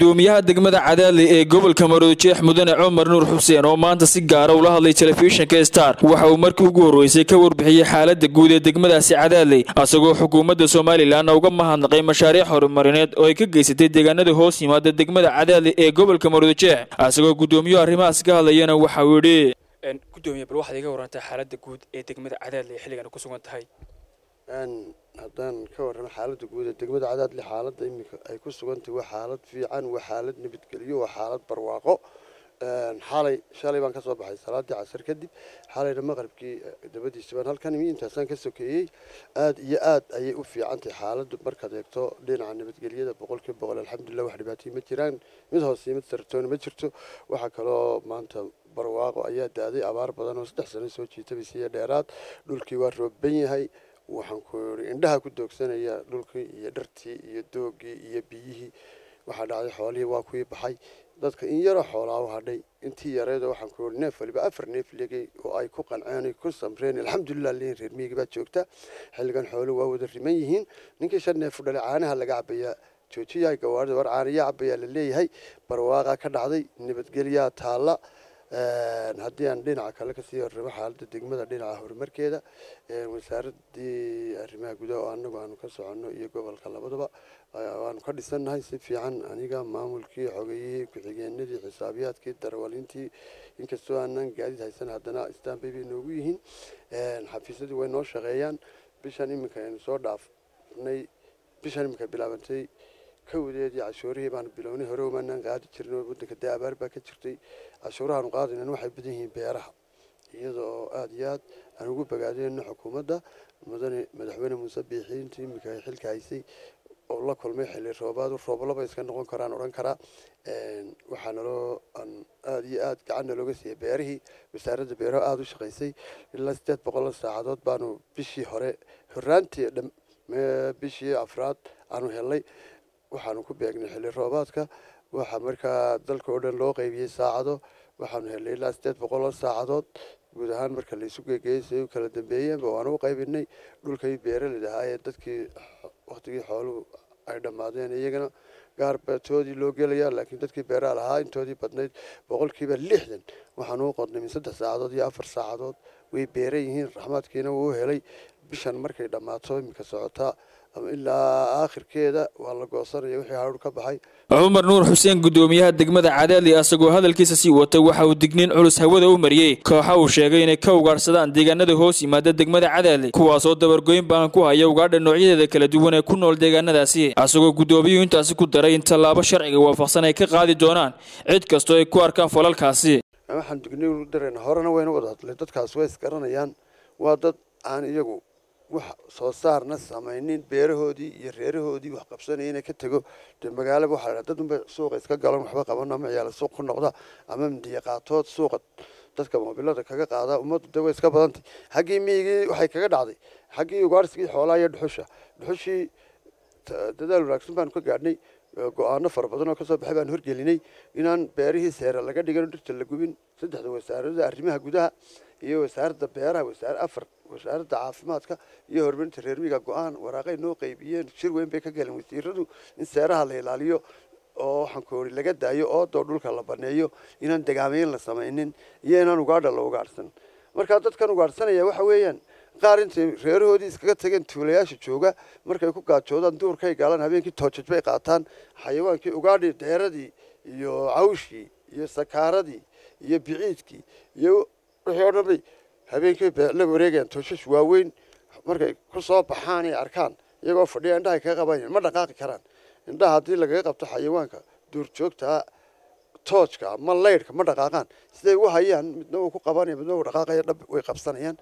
gudoomiyaha degmada cadaadle ee gobolka maroodijeex mudane cumar nuur xuseen oo maanta si gaara ula hadlay telefishinka star waxa uu markii ugu horreysay ka warbixiyey xaalada guud ee degmadaasi cadaadley asagoo xukuumadda somalilan uga mahadnaqay mashaariic horumarineed oo ay ka geysatay deegaanada hoos yimaada degmada cadaadle ee gobolka maroodijeex asagoo gudoomiyuhu arrimahaas ka hadlayana waxa uu yidhi gudoomiye bal waxaad iga warantaa xaalada guud ee degmada cadaadle xilligan ku sugan tahay haddaan ka warramo xaaladda guud ee degmada cadaadle xaaladda iminka ay ku sugantahay waa xaalad fiican waa xaalad nabadgelyo waa xaalad barwaaqo xalay shalay baan kasoo baxay salaadii casar kadib xalayna maqribkii dabadiisa baan halkan imi intaasaan ka sokeeyey aada iyo aad ayay u fiican tahay xaaladdu markaad eegto dhinaca nabadgelyada boqolkiiba boqol alxamdulilah wax dhibaatay ma jiraan mid hoose mid saratoona ma jirto waxaa kaloo maanta barwaaqo ayaa daaday abaar badan oo saddex sano soo jiitabay iyo dheeraad dhulkii waa roobban yahay waxaan ku yidhi indhaha ku doogsanaya dhulkii iyo dhartii iyo doogii iyo biyihii waxaa dhacday xoolihii waa kuwii baxay dadka in yaroo xoolaa u hadhay intii yareeda waxaan ku yidhi neef waliba afar neef legay oo ay ku qanceen ku samreen alxamdulilah leeyihin reer miyiga baa joogta xilligan xooluhu waa wada riman yihiin ninkii shan neef u dhalay caanaha laga cabayaa joojiyaha gawaarida war caanayaa cabayaa la leeyahay barwaaqaa ka dhacday nabadgelyaa taalla haddii aan dhinaca kale kasii horramo xaaladda degmada dhinaca horumarkeeda wasaaradii arrimaha gudaha oo anagu aanu ka soconno iyo gobolka labadaba waanu ka dhisannahay si fiican aniga maamulkii xogeyihii ku-xigeenadii xisaabiyaadkii darwalintii inkastoo aanan gaadiid haysan haddana istanbay bay noogu yihiin xafiisyadii way noo shaqeeyaan bishan iminka aynu soo dhaafnay bishan iminka bilaabantay kawdeedii cashuurihii baanu bilownay hore umaanaan qaadi jirnay wadanka dee abaar baa ka jirtay cashuurahaanu qaadaynan waxay badan yihiin beeraha iyada oo aada iyo aad aan ugu bogaadeyno xukuumadda mudane madaxweyne muuse biixiintii iminka ay xilka haysay oo la kulmay xilli roobaadu rooblaba iska noqon karaan odhan karaa waxaa naloo aan aada iyo aad gacanna looga siiyey beerihii wasaaradda beeraha aada u shaqaysay ilaa sideed boqol saacadood baanu bishii hore horaantii bishii afraad aanu helnay waxaanu ku beegnay xilli roobaadka waxaa markaa dalka oo dhan loo qaybiyey saacado waxaanu helnay ilaa sideed boqol oo saacadood guud ahaan marka laysu geegeeyey siay u kala dambeeyeenba waanu u qaybinay dhulkay beeralid ahaa ee dadkii waktigii xooluhu ay dhammaadeen iyagana gaarbatoodii loo gelaya laakiin dadkii beeraha lahaa intoodii badnayd boqolkiiba lixdan waxaanu u qodnay min saddex saacadood iyo afar saacadood way beeran yihiin raxmaadkiina wuu u helay bishan markay dhammaato iminka socotaa ilaa aakhirkeeda waa la goosanaya wixii haruur ka baxay cumar nuur xuseen gudoomiyaha degmada cadaadli asagoo hadalkiisa sii wata waxa uu digniin culus hawada u mariyey kooxa uu sheegay inay ka ugaadhsadaan deegaanada hoos yimaada degmada cadaadli kuwaasoo dabargoyn baan ku haya ugaadha noocyadeeda kala duwan ee ku nool deegaanadaasi asagoo gudoomiyuhu intaasi ku daray in tallaabo sharciga waafaqsan ay ka qaadi doonaan cid kastoo ay ku arkaan falalkaasi waxaan digniin u darayna horena wayna wada hadlay dadkaas way isgaranayaan waa dad aan iyagu wax soo saarna samaynin beerahoodii iyo reerahoodii wax qabsanaya inay ka tego dee magaalaba waxaa dad unba suuqa iska galan waxba qaban ama ciyaala suuq ku noqda ama mindiya qaatood suuqa dadka moobilada kaga qaada ummaddu de way iska badantay xaggii miyigii waxay kaga dhacday xaggii ugaarsigii xoolaha iyo dhuxusha dhuxushii dadaal wanaagsan baanu ka gaadhnay go-aano fara badan oo kasoo baxay baan horgelinay inaan beerihii seera laga dhigan dhirta la gubin saddexda wasaarada arrimaha gudaha iyo wasaaradda beeraha wasaar afar wasaaradda caafimaadka iyo horumarinta reermiga go-aan waraaqay noo qaybiyeen shir weyn bay ka galeen wasiiradu in seeraha la ilaaliyo oo waxaan ku ori laga daayo oodoo dhulka la baneeyo inaan degaameyn la samaynin iyo inaan ugaadha la ugaadhsan markaa dadkan ugaadhsanaya waxa weeyaan qaar intay reerahoodii iskaga tageen tuulayaasha jooga markay ku gaajoodaan duurkay galaan habeenkii toojaj bay qaataan xayawaankii ugaadhii deeradii iyo cawshii iyo sakaaradii iyo biciidkii iyo wixii oo dhan bay habeenkii la wareegayaan tooshash waaweyn markay ku soo baxaan ay arkaan iyagoo fadhiya indhahay kaga qabanayaan ma dhaqaaqi karaan indhaha haddii lagaga qabto xayawaanka duurjoogtaa toojka ama laydhka ma dhaqaaqaan siday u hayaan midna uu ku qabanaya midna uu dhaqaaqaya dhab way qabsanayaan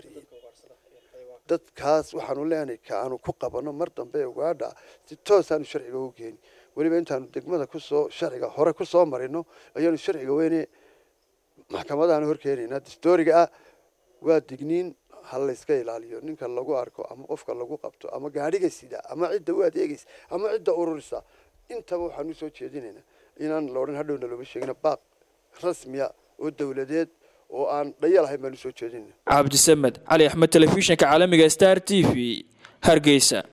dadkaas waxaanu leenahay ka aanu ku qabanno mar dambe ugaadha si toosaanu sharciga ugu keeni weliba intaanu degmada kusoo sharciga hore kusoo marino ayaanu sharciga weyne maxkamadaanu horkeenaynaa distooriga ah waa digniin ha layska ilaaliyo ninka lagu arko ama qofka lagu qabto ama gaadhiga sida ama cidda u adeegaysa ama cidda ururisa intaba waxaanu soo jeedinaynaa inaan loodhan hadhowna looma sheegina baaq rasmiya oo dowladeed oo aan dhayal ahayn baanu soo jeedinayna cabdisamed cali axmed telefishinka caalamiga star t v hargeysa